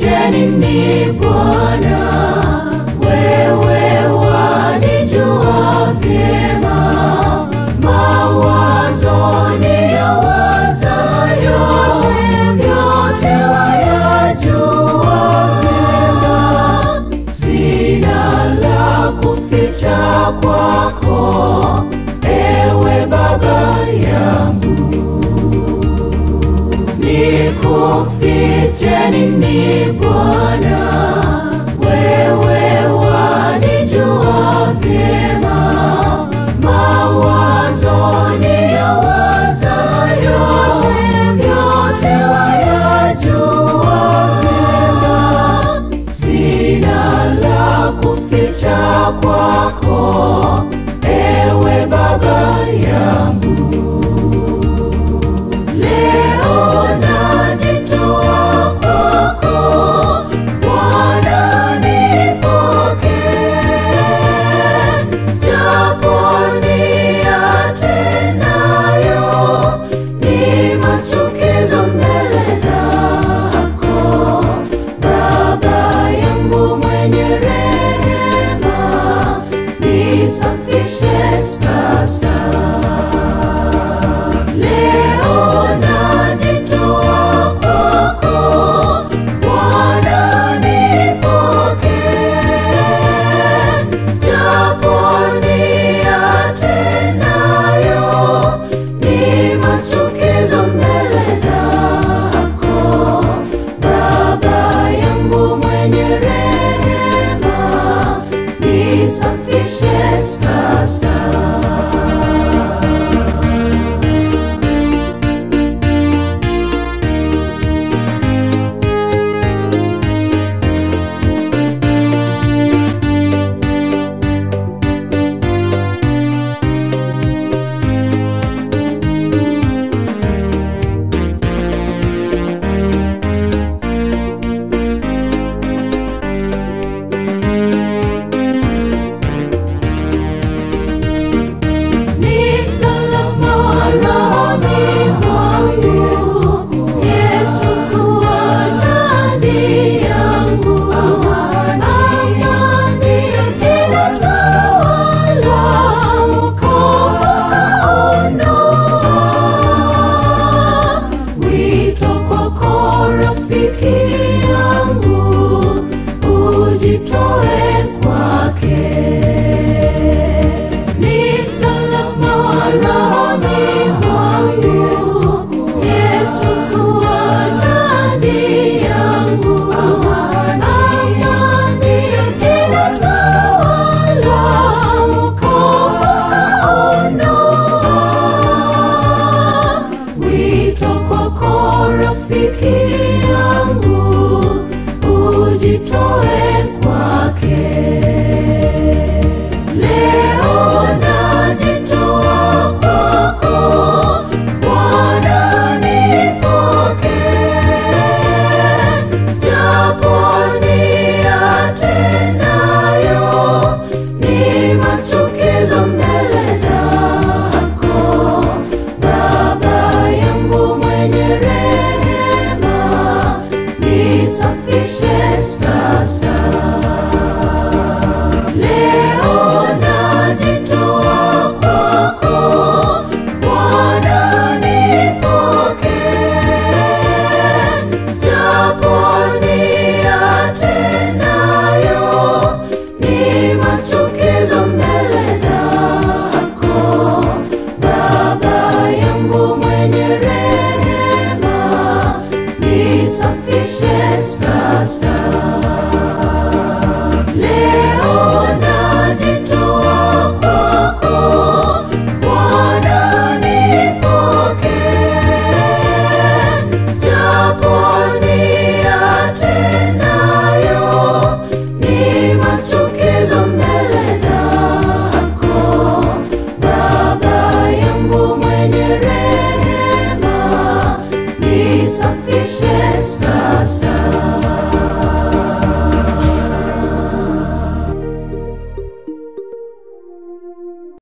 Nikufiche nini Bwana, wewe wanijua vyema, mawazo niyawazayo yote wayajua vyema. Sina la kuficha kwako, ewe Baba yangu. Nikufiche nini Bwana, wewe wanijua vyema, mawazo niyawazayo yote wayajua vyema. Sina la kuficha kwako, ewe Baba yangu. Leo najitoa kwako, Bwana nipokee, japo niyatendayo ni machukizo mbele zako. Baba yangu mwenye rehema, nisafishe sasa. Leo najitoa kwako, Bwana nipokee, japo niyatendayo ni machukizo mbele zako. Baba yangu mwenye rehema, nisafishe sasa. Ni salama rohoni mwangu, Yesu kuwa ndani yangu. Amani ikinitawala, wokovu kaondoa. Wito kwako rafiki yangu, ujitoe kwake. Ni salama rohoni mwangu, Yesu kuwa ndani yangu. Amani ikinitawala, wokovu kaondoa. Wito kwako rafiki yangu, ujitoe